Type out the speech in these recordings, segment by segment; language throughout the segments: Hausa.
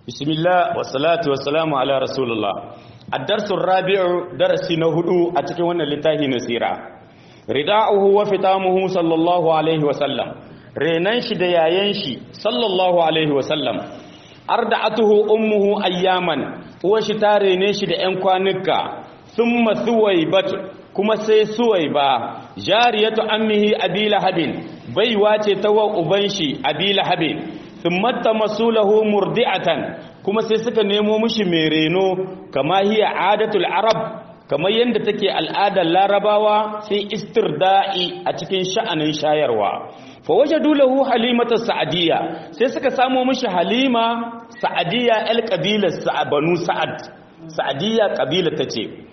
بسم الله والصلاة والسلام على رسول الله الدرس الرابع درس نهدو أتكي وانا لتاهي نسيرا رداؤه وفتامه صلى الله عليه وسلم رينانش دياينشي صلى الله عليه وسلم أردعته أمه أياما وشتاري نيش ديانكوانك ثم ثويبت kuma sai suwaiba jariyatu ammihi abi lahabin baiwa ce ta wa uban shi abi lahabin thumma tamasulahu murdi'atan kuma sai suka nemo mishi mai reno kama hiya adatul arab kamar yadda take al'adar larabawa sai istirda'i a cikin sha'anin shayarwa fa wajadu lahu halimata sa'adiyya sai suka samo mishi halima sa'adiyya el qabilar banu sa'ad sa'adiyya qabila tace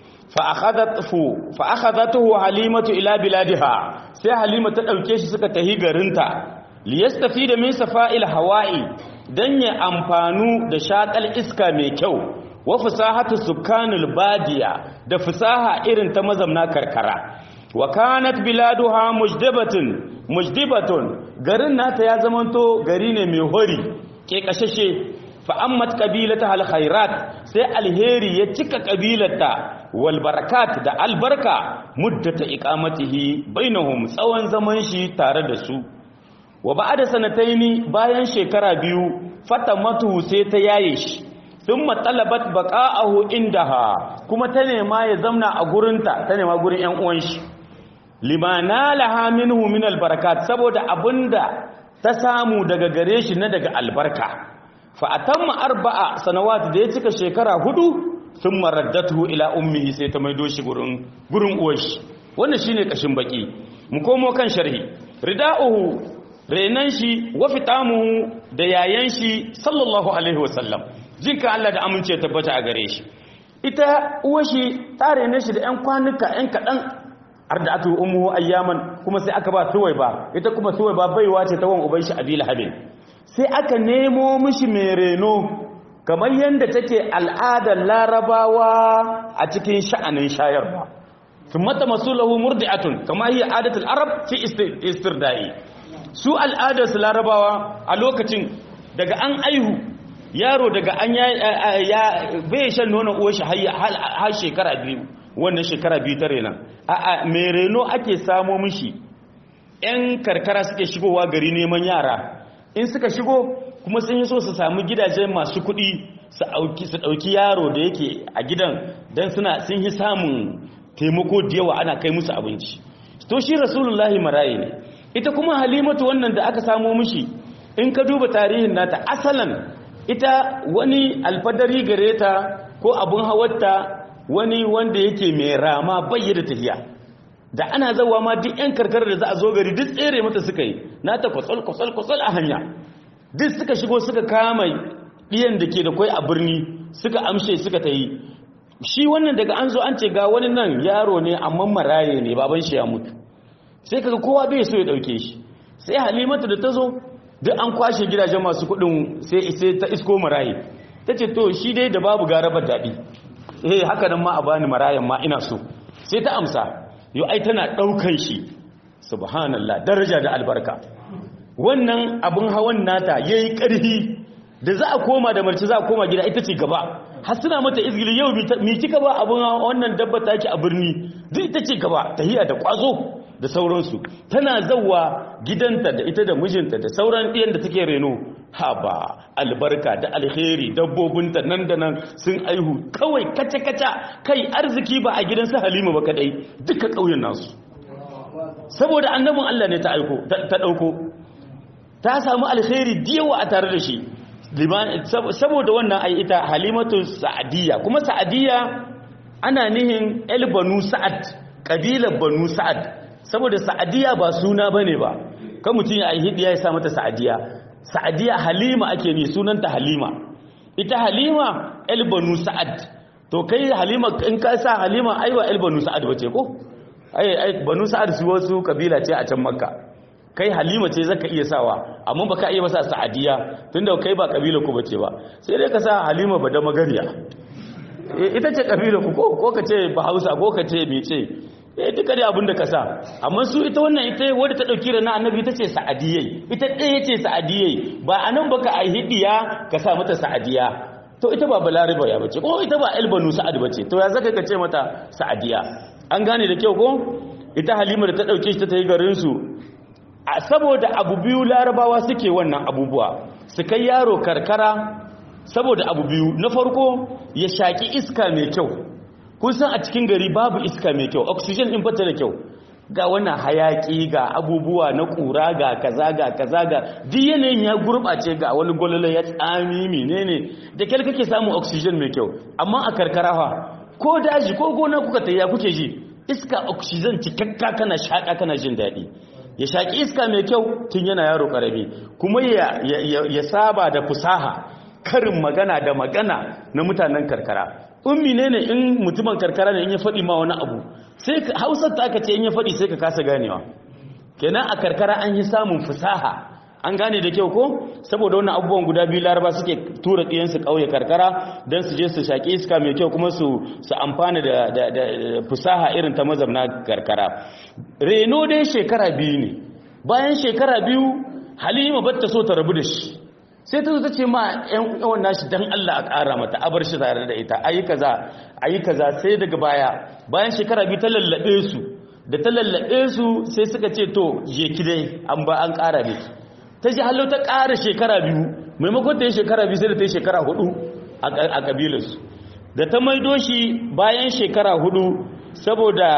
fa akhadatuhu halimatu ila biladiha sai halima ta dauke shi suka tahi garinta liyastafida min safa'il hawa'i dan ya amfanu da shakal iska mai kyau wa fasahatu sukanul badiya da fasaha irin ta mazamna karkara wa kanat biladuha mujdibatun mujdibatun garin nata ya zamanto gari ne mai hori ke kashashe fa ammat qabilata al khairat sai alheri ya cika qabilata wal barakat da albarka muddata iqamatihi bainahum tsawon zaman shi tare da su wa ba'da sanataini bayan shekara biyu fatamatu sai ta yaye shi thumma talabat baqa'ahu indaha kuma ta nema ya zamna a gurinta ta nema gurin ƴan uwan shi limana laha minhu min albarakat saboda abinda ta samu daga gare shi na daga albarka fa atamma arba'a sanawat da ya cika shekara hudu sun maraddatu ila ummihi sai ta maido shi gurin gurin uwarshi wannan shine kashin baki mu komo kan sharhi rida'uhu renan shi wa fitamuhu da yayan shi sallallahu alaihi wasallam jinka Allah da amince tabbata a gare shi ita uwashi ta rene shi da ƴan kwanuka ƴan kaɗan arda'atu ummuhu ayyaman kuma sai aka ba suwai ba ita kuma suwai ba baiwa ce ta wan uban shi abil habib sai aka nemo mishi mai reno kamar yadda take al'adar larabawa a cikin sha'anin shayarwa sun mata masu lahu murdi'atun kama yi adatul arab fi istirda'i su al'adar su larabawa a lokacin daga an aihu yaro daga an ya bai shan nonon uwar shi har shekara biyu wannan shekara biyu ta rena a mai reno ake samo mishi 'yan karkara suke shigowa gari neman yara in suka shigo kuma sun yi so su sami gidaje masu kuɗi su ɗauki yaro da yake a gidan don suna sun yi samun taimako da yawa ana kai musu abinci to shi rasulullahi maraye ne ita kuma halimatu wannan da aka samo mishi in ka duba tarihin nata asalan ita wani alfadari gare ta ko abun hawarta wani wanda yake mai rama bayyana tafiya da ana zawa ma duk 'yan karkar da za a zo gari duk tsere mata suka yi na ta kwatsal kwatsal kwatsal a hanya duk suka shigo suka kama ɗiyan da ke da kwai a birni suka amshe suka ta yi shi wannan daga an zo an ce ga wani nan yaro ne amma maraye ne baban shi ya mutu sai kaga kowa bai so ya ɗauke shi sai halimatu da ta zo duk an kwashe gidajen masu kuɗin sai ta isko maraye ta ce to shi dai da babu garabar daɗi eh haka nan ma a bani marayan ma ina so sai ta amsa yau ai tana ɗaukan shi subhanallah daraja da albarka wannan abin hawan nata ya yi ƙarfi da za a koma da marci za a koma gida ita ce gaba har suna mata izgili yau mi kika ba abin wannan dabba ta ki a birni duk ita ce gaba tahiya da kwazo da sauransu tana zauwa gidanta da ita da mijinta da sauran ɗiyan da take reno ha ba albarka da alheri dabbobinta nan da nan sun aihu kawai kaca-kaca kai arziki ba a gidansu halima ba kadai duka ƙauyen nasu saboda annabin Allah ne ta aiko ta ɗauko ta samu alheri diyawa a tare da shi saboda wannan ai ita halimatu sa'adiyya kuma sa'adiyya ana nihin el banu sa'ad kabilar banu sa'ad saboda sa'adiyya ba suna bane ba kan mutum ya hidiya ya sa mata sa'adiyya sa'adiyya halima ake ni sunanta halima ita halima el banu sa'ad to kai halima in ka sa halima aiwa el banu sa'ad bace ko ai ai banu sa'ad su wasu kabila ce a can makka kai halima ce zaka iya sawa amma baka iya masa sa'adiya tunda kai ba kabila ku bace ba sai dai ka sa halima bada magariya ita ce kabila ku ko ko ka ce bahausa ko ka ce mece eh duka dai abin da ka sa amma su ita wannan ita wadda ta dauki rana annabi ita ce sa'adiyai ita ɗaya ce sa'adiyai ba anan baka a hidiya ka sa mata sa'adiya to ita ba balariba ya bace ko ita ba albanu sa'ad bace to ya zaka ka ce mata sa'adiya an gane da kyau ko ita halima da ta dauke shi ta tayi garin su a saboda abu biyu larabawa suke wannan abubuwa su kai yaro karkara saboda abu biyu na farko ya shaki iska mai kyau kun san a cikin gari babu iska mai kyau oxygen din fata da kyau ga wannan hayaki ga abubuwa na kura ga kaza ga kaza ga duk yanayin ya gurbace ga wani gololo ya tsami menene da kyal kake samun oxygen mai kyau amma a karkara fa ko daji ko gona kuka tayya kuke ji iska oxygen cikakka kana shaka kana jin daɗi ya shaki iska mai kyau tun yana yaro karami kuma ya, ya saba da fusaha karin magana da magana na mutanen karkara ummi ne ne in mutumin karkara ne in ya faɗi ma wani abu sai hausar ta aka ce in ya faɗi sai ka kasa ganewa kenan a karkara an yi samun fusaha an gane da kyau ko saboda wannan abubuwan guda biyu laraba suke tura ɗiyansu ƙauye karkara don su je su shaƙi iska mai kyau kuma su su amfana da, da, da fusaha irin ta mazamna karkara reno dai shekara biyu ne bayan shekara biyu halima batta so ta rabu da shi sai ta zo ta ce ma yan uwan nashi dan Allah a ƙara mata a bar shi tare da ita ayi kaza ayi kaza sai daga baya bayan shekara biyu ta lallabe su da ta lallabe su sai suka ce to je ki dai an ba an ƙara miki ta ji hallo ta ƙara shekara biyu maimakon ta yi shekara biyu sai da ta yi shekara hudu a kabilarsu da ta maido shi bayan shekara hudu saboda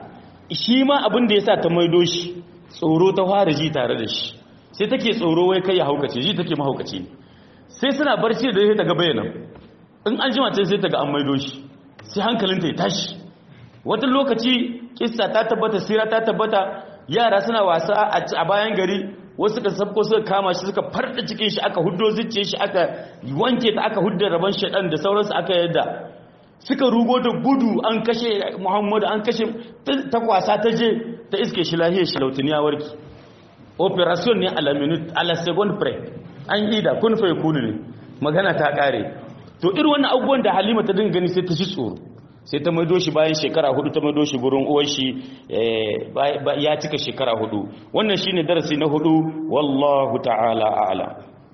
shi ma abin da ya sa ta maido shi tsoro ta fara ji tare da shi sai take tsoro wai kai ya haukace ji take mahaukaci sai suna barci da ta ga bayanan in an jima ce sai ta ga an maido shi sai hankalinta ya tashi wata lokaci kissa ta tabbata sira ta tabbata yara suna wasa a bayan gari wasu suka sabko suka kama shi suka farda cikin shi aka huddo zuciye shi aka wanke ta aka hudda rabon shaɗan da sauransu aka yadda suka rugo da gudu an kashe muhammadu an kashe ta kwasa ta je ta iske shi lahiyar shi lautiniya warki operation ne a la minute a la second pre an yi da kun fai kunu ne magana ta kare to irin wannan abubuwan da halima ta dinga gani sai ta shi tsoro sai ta maido shi bayan shekara hudu ta maido shi gurin uwar shi ya cika shekara hudu wannan shine darasi na hudu wallahu ta'ala a'lam